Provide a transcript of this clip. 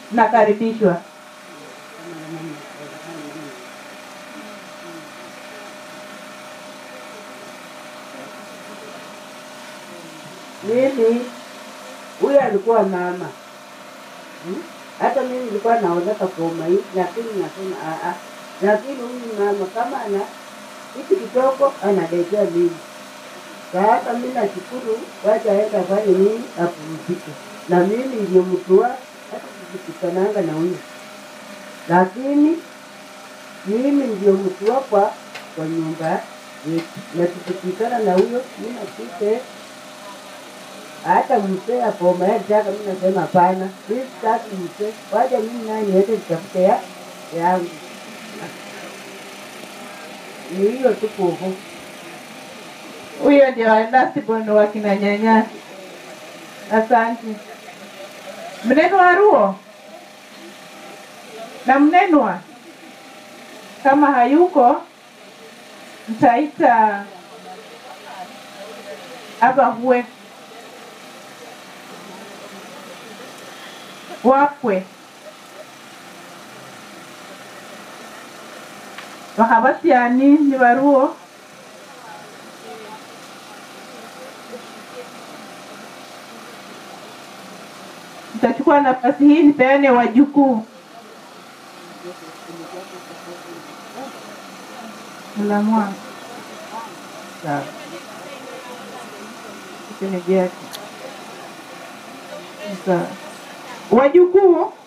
nakaribishwa. Mimi huyu alikuwa mama Hmm? hata mimi nilikuwa naozeka koma hii, lakini nasema "Ah, ah." lakini huyu mama kama ana hiki kidogo analetea mimi. Sasa mimi nashukuru, wacha aenda fanye nini, apumzike, na mimi ndio mtua hata tukipikananga na huyu, lakini mimi ndio mtua kwa kwa nyumba yetu, na tukipikana na huyo mimi napike hata mzee apoma yataka, mimi nasema hapana, mimi sitaki mzee, wacha mimi naye niende nitafute ya yangu. Ni hiyo tu kuhu. Huyo ndio lastborn wa kina nyanya. Asante. Mnenwa Ruo na mnenwa, kama hayuko mtaita abahwe wakwe bakabasiani ni baruo Nitachukua nafasi hii nipeane wajukuu. Mlamwa. Sawa. Shemeji yake. Sawa. Wajukuu